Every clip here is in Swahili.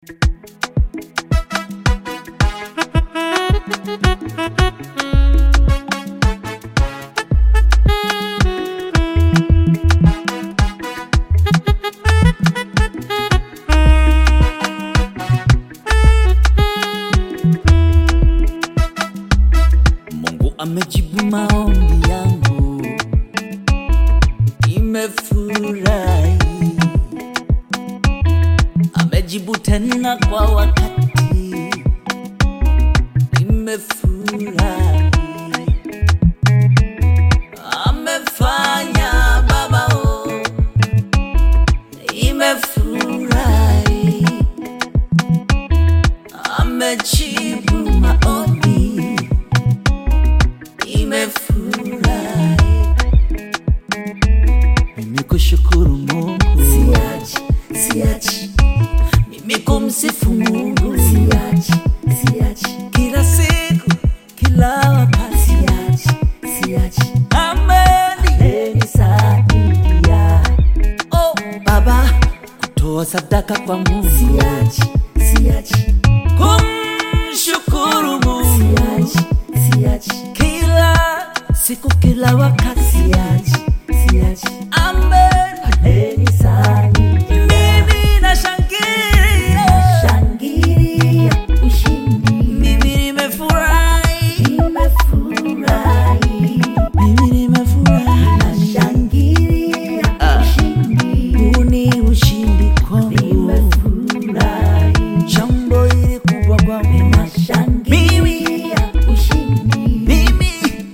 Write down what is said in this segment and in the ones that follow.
Mungu amejibu maombi yangu, nimefurahi. Amejibu tena kwa wakati, nimefurahi. Amefanya Baba, oh, nimefurahi. Amejibu maombi nimefurahi. Mimi kushukuru Mungu, Siachi, siachi, mimi kumsifu Mungu siachi, siachi, kila siku, kila wakati. siachi, siachi. Ameni Amenisaidia. oh Baba, kutoa sadaka kwa Mungu, Siachi, siachi, kumshukuru Mungu siachi, siachi, kila siku, kila wakati. siachi, siachi. Amen. Amenisaidia. Mimi nashangilia, Shangilia ushindi. mimi nimefurahi, Nimefurahi. mimi nimefurahi. Nashangilia ushindi. Huu ni ushindi kwangu, Nimefurahi. jambo hili kubwa kwangu. Nashangilia ushindi. Mimi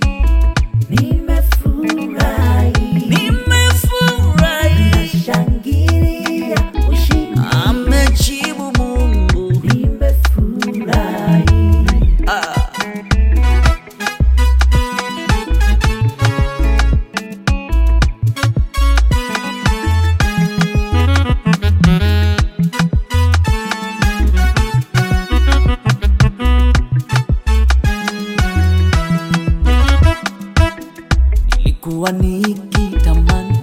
Nimefurahi. nimefurahi, Nashangilia ushindi. amejibu Mungu. Nimefurahi. Ah. Nilikuwa nikitamani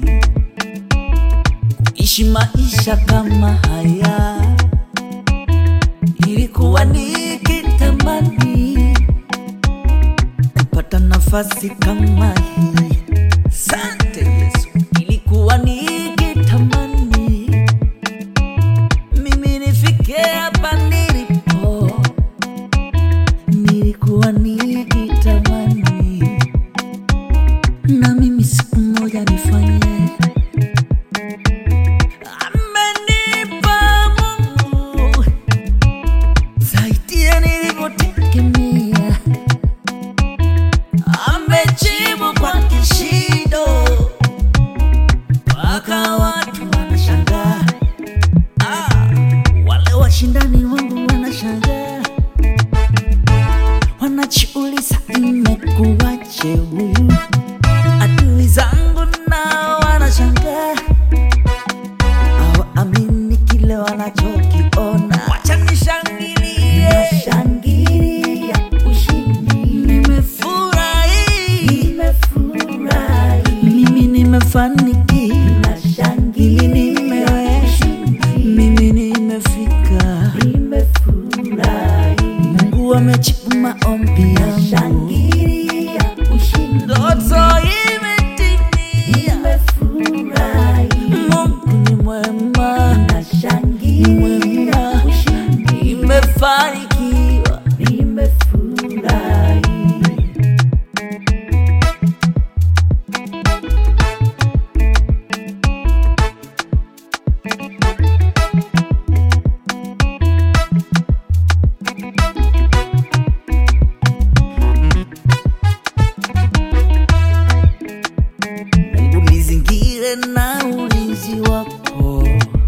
kuishi maisha kama haya, nilikuwa nikitamani kupata nafasi kama hii. Sante Yesu, nilikuwa nikitamani mimi nifike hapa nilipo, nilikuwa nikitamani na mimi siku moja nifanye. Amenipa Mungu zaidi ya nilivyotegemea, amejibu kwa kishindo mpaka watu wanashangaa. Ah, wale washindani wangu wanashangaa, wanajiuliza imekuwaje huyu adui zangu nao wanashangaa, hawaamini kile wanachokiona. Wacha nishangilie, Nashangilia ushindi. nimefurahi, Nimefurahi. mimi nimefanikiwa, Nashangilia mimi nimeweza, ushindi. mimi nimefika. Nimefurahi. Mungu amejibu maombi yangu, Nashangilia ushindi. ndoto imetimia. Nimefurahi. Mungu ni mwema, Nashangilia ushindi. nimefanikiwa. Nimefurahi. Mungu nizingire na ulinzi wako,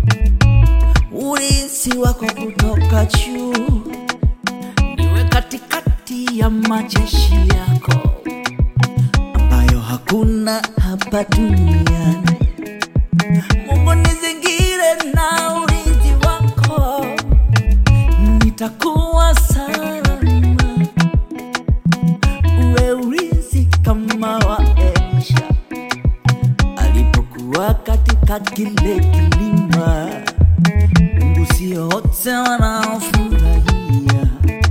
ulinzi wako kutoka juu, niwe katikati ya majeshi yako ambayo hakuna hapa duniani. Mungu nizingire na ulinzi wako, nitakuwa salama, uwe ulinzi kama wa Elisha alipokuwa katika kile kilima. Mungu sio wote wanaofurahia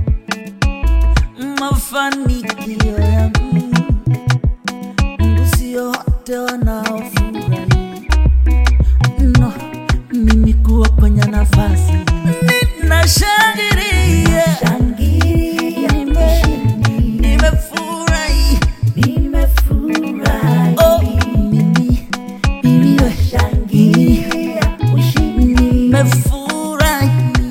mafanikio yangu, Mungu sio wote wanaofurahia no, mimi kuwa kwenye nafasi ninashangilia, Shangilia Nime- ushindi. nimefurahi Nimefurahi. oh, mimi mimi we- Shangilia ushindi. nimefurahi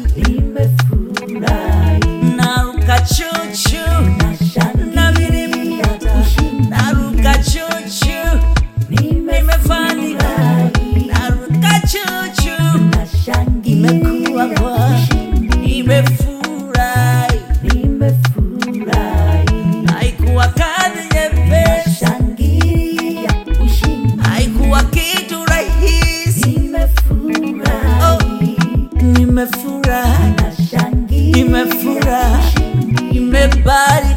Nimefurahi. naruka chuchu na mimi Nashangilia ushindi. naruka chuchu nimefanikiwa Nimefurahi. naruka chuchu Nashangilia Imekuwa kwa- ushindi. nimefurahi Nimefurahi. haikuwa kazi nyepesi Nashangilia ushindi. haikuwa kitu rahisi Nimefurahi. nimefurahi Nashangilia nimefurahi ushindi. nimebali